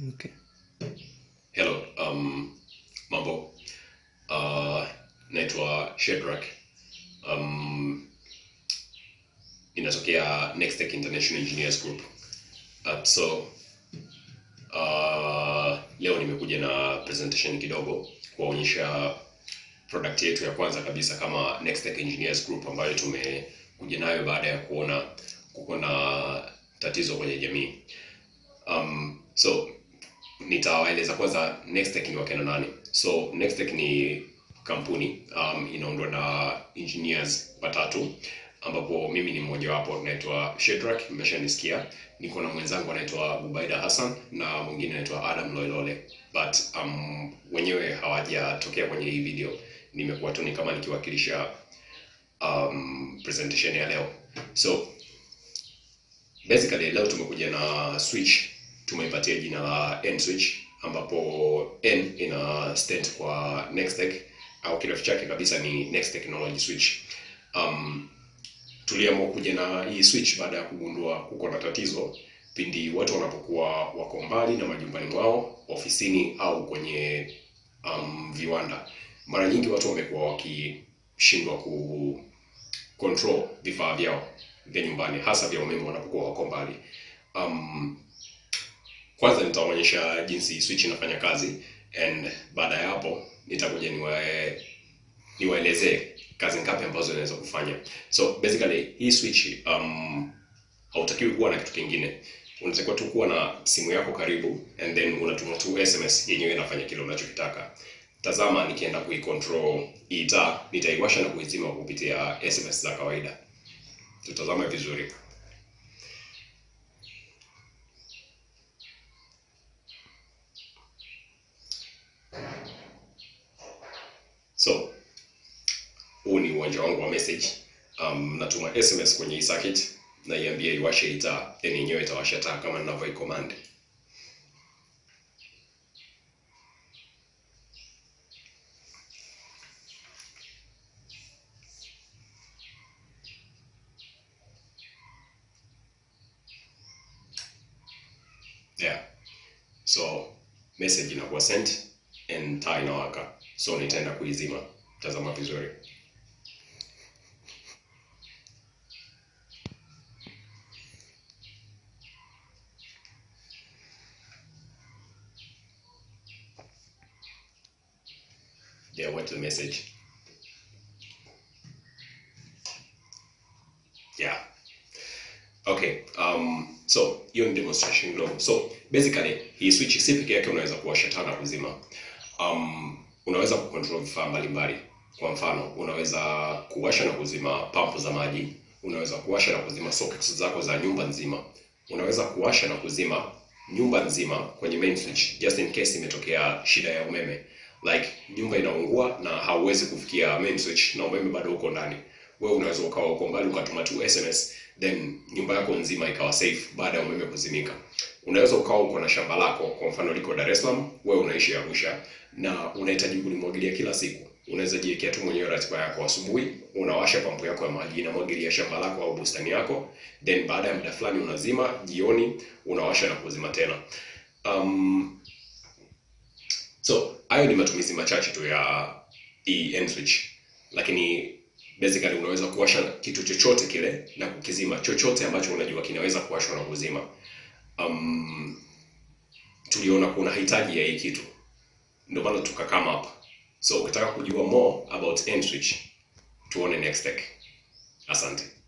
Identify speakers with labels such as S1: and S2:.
S1: Okay.
S2: Hello, um, mambo. Uh, naitwa Shedrack. Um, inatokea Nextech International Engineers Group. Uh, so uh, leo nimekuja na presentation kidogo kuwaonyesha product yetu ya kwanza kabisa kama Nextech Engineers Group ambayo tumekuja nayo baada ya kuona kuko na tatizo kwenye jamii. Um, so nitawaeleza kwanza Nextech ni wakina nani. So Nextech ni kampuni um, inaundwa na engineers watatu ambapo mimi ni mmoja wapo, naitwa Shedrack, mmeshanisikia. Niko na mwenzangu anaitwa Bubaida Hassan na mwingine anaitwa Adam Loilole, but um, wenyewe hawajatokea kwenye hii video. Nimekuwa tu ni kama nikiwakilisha um, presentation ya leo. So basically leo tumekuja na switch tumeipatia jina la N switch ambapo N ina stand kwa Nextech au kirefu chake kabisa ni Next Technology Switch. Um, tuliamua kuja na hii switch baada ya kugundua kuko na tatizo pindi watu wanapokuwa wako mbali na majumbani mwao, ofisini au kwenye um, viwanda. Mara nyingi watu wamekuwa wakishindwa ku control vifaa vyao vya nyumbani, hasa vya umeme wanapokuwa wako mbali. Um, kwanza nitaonyesha jinsi switch inafanya kazi and baada ya hapo nitakuja niwae niwaelezee kazi ngapi ambazo inaweza kufanya. So basically hii switch um, hautakiwi kuwa na kitu kingine, unatakiwa tu kuwa na simu yako karibu and then unatuma tu SMS yenyewe inafanya kile unachokitaka. Tazama, nikienda kuicontrol hii taa, nitaiwasha na kuizima kupitia SMS za kawaida. Tutazame vizuri. So huu ni uwanja wangu wa message. Um, natuma SMS kwenye hii circuit na iambie iwashe hii taa, then yenyewe itawasha taa kama ninavyoicommand. Yeah. So message inakuwa sent and taa inawaka. So nitaenda kuizima. Tazama vizuri. Yeah, went to the message. Yeah. Okay. Um, so hiyo ni demonstration kidogo. So basically hii switch si peke yake unaweza kuwasha taa na kuzima. Um, unaweza kucontrol vifaa mbalimbali. Kwa mfano, unaweza kuwasha na kuzima pampu za maji, unaweza kuwasha na kuzima sockets zako za nyumba nzima, unaweza kuwasha na kuzima nyumba nzima kwenye main switch just in case imetokea shida ya umeme like nyumba inaungua na hauwezi kufikia main switch na umeme bado uko ndani wewe unaweza ukawa uko mbali ukatuma tu sms then nyumba yako nzima ikawa safe baada ya umeme kuzimika unaweza ukawa uko na shamba lako kwa mfano liko dar es salaam wewe unaishi arusha na unahitaji kulimwagilia kila siku unaweza jiwekea tu mwenyewe ratiba yako asubuhi unawasha pampu yako ya maji inamwagilia shamba lako au bustani yako then baada ya muda fulani unazima jioni unawasha na kuzima tena um, so hayo ni matumizi machache tu ya hii end switch lakini basically unaweza kuwasha kitu chochote kile na kukizima chochote ambacho unajua kinaweza kuwashwa na kuzima um, tuliona kuna hitaji ya hii kitu ndio maana tukakama hapa so ukitaka kujua more about end switch tuone next tech asante